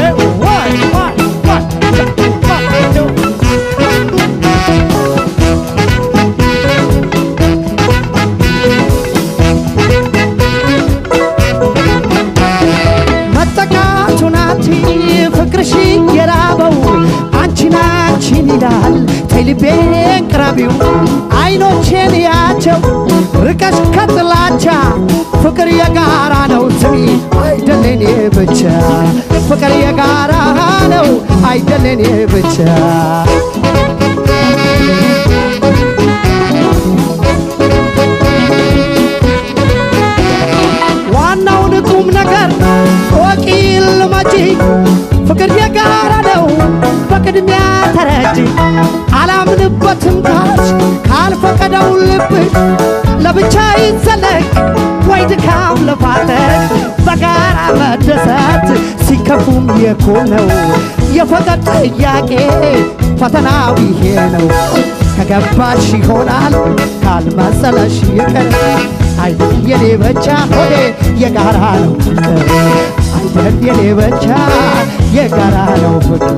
One, one, one, one, two. መጠቃቱ ናቲ ፍቅርሽ የራበው አንቺን አንቺን ይላል ተይልቤን ቅረቢው አይኖቼን ያቸው ርቀሽ ከጥላቻ ፍቅር የጋራ ነው ስሚ አይደለኔ ብቻ ፍቅር የጋራ ነው አይደለኔ ብቻ ዋናውን ቁም ነገር ወቂ ልመጂ ፍቅር የጋራ ነው በቅድሚያ ተረጂ አላምንበትም ካች ካልፈቀደው ልብሽ ለብቻ ይዘለቅ ወይ ድካም ልፋተሽ በጋራ መደሰት ሲከፉም የኮ ነው የፍቅር ጥያቄ ፈተናው ይሄ ነው ከገባሽ ይሆናል ካልመሰለሽ ይቅር አይደል የኔ ብቻ ሆዴ የጋራ ነው ፍቅር አይደል የኔ ብቻ የጋራ ነው ፍቅር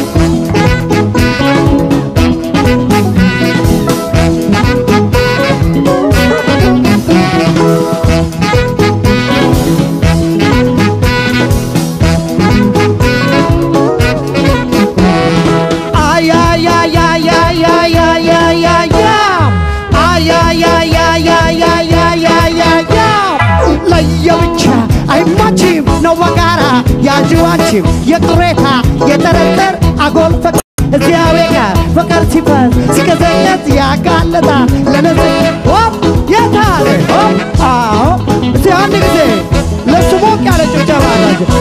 ለየብቻ አይማችም ነው በጋራ ያዥው አንቺም የቅሬታ የጠረጠር አጎል ፍቅር እዚያው ጋር ፍቅር ሲፈስ ሲቀዘቀዝ ያጋለጣ ለነዚ ሆፕ የታለ ሆፕ አዎ እስቲ አንድ ጊዜ ለሱ ሞቅ ያለ ጭብጨባ አላቸው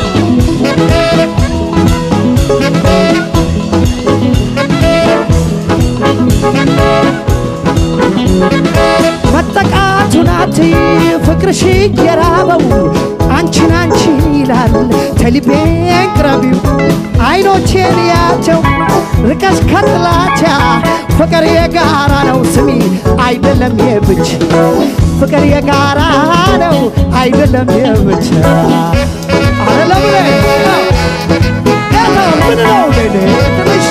መጠቃቱ ናት ፍቅርሽ የራበው አንቺን አንቺን ይላል ተልቤን ቅረቢው አይኖቼን ያቸው ርቀሽ ከጥላቻ ፍቅር የጋራ ነው ስሚ አይደለም የብቻ ፍቅር የጋራ ነው አይደለም የብቻ አይደለም ምን ነው ትንሽ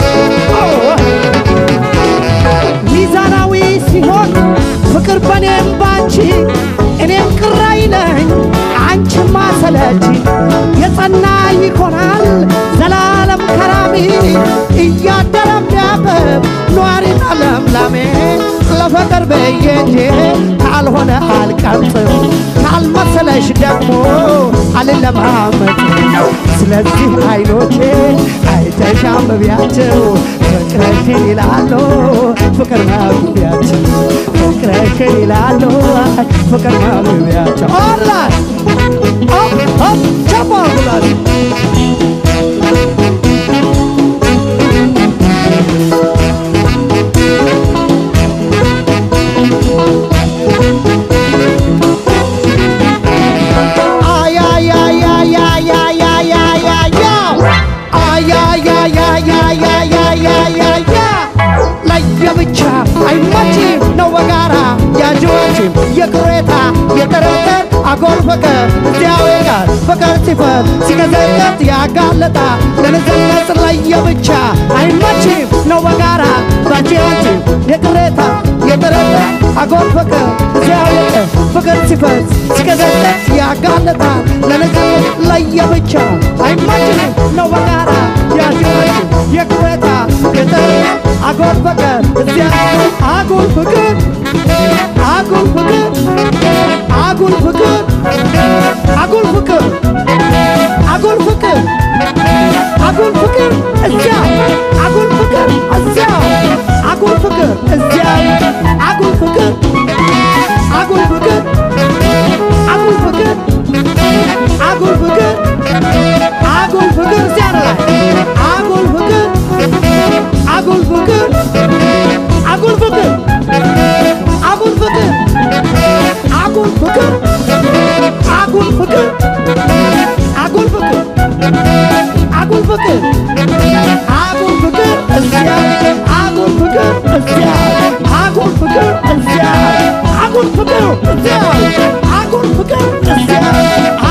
ሚዛናዊ ሲሆን ፍቅር በኔም ባንቺ እኔም ቅር አይለኝ አንቺም ማሰለች የጸና ይሆናል ዘላለም ከራሚ እያደረም ቢያብብ ኗሪና ለምላሜ ለፍቅር ብዬ እንጂ ካልሆነ አልቀምጥም ካልመሰለሽ ደግሞ አልለማመጥ ስለዚህ አይኖቼ አይተሽ አንብቢያቸው ፍቅረሽን ይላሉ ፍቅር ማግቢያቸው ፍቅረሽን ይላሉ ፍቅር ማግቢያቸው ኦንላይን ኦፕ ኦፕ ቸባ ብላል ለየብቻ አይመችም ነው በጋራ ያጅዎችም የቅሬታ የጠረጠር አጎል ፍቅር እዚያው ጋር ፍቅር ሲፈር ሲቀዘቀዝ ያጋለጣ ለንዝነት ለየብቻ አይመችም ነው በጋራ ባንቺዎችም የቅሬታ የጠረጠር አጎል ፍቅር እዚያው ጋር ፍቅር ሲፈር ሲቀዘቀዝ ያጋለጣ ለንዝነት ለየብቻ አይመችም ነው በጋራ ያጅዎችም የቅሬታ የጠረጠር አጎል ፍቅር እዚያ አጉል ፍቅር አጉል ፍቅር አጉል ፍቅር አጉል ፍቅር አጉል ፍቅር አጉል ፍቅር እዚያ አጉል ፍቅር እዚያ አጉል ፍቅር እዚያ አጉል ፍቅር አጉል ፍቅር አጉል ፍቅር አጉል ፍቅር አጉል ፍቅር እዚያ ላይ አጉል ፍቅር አጉል ፍቅር አጉል ፍቅር አጉል ፍቅር አጉል ፍቅር አጉል ፍቅር አጉል ፍቅር አጉል ፍቅር አጉል ፍቅር እዚያ አጉል ፍቅር እዚያ አጉል ፍቅር እዚያ አጉል ፍቅር እዚያ አጉል ፍቅር እዚያ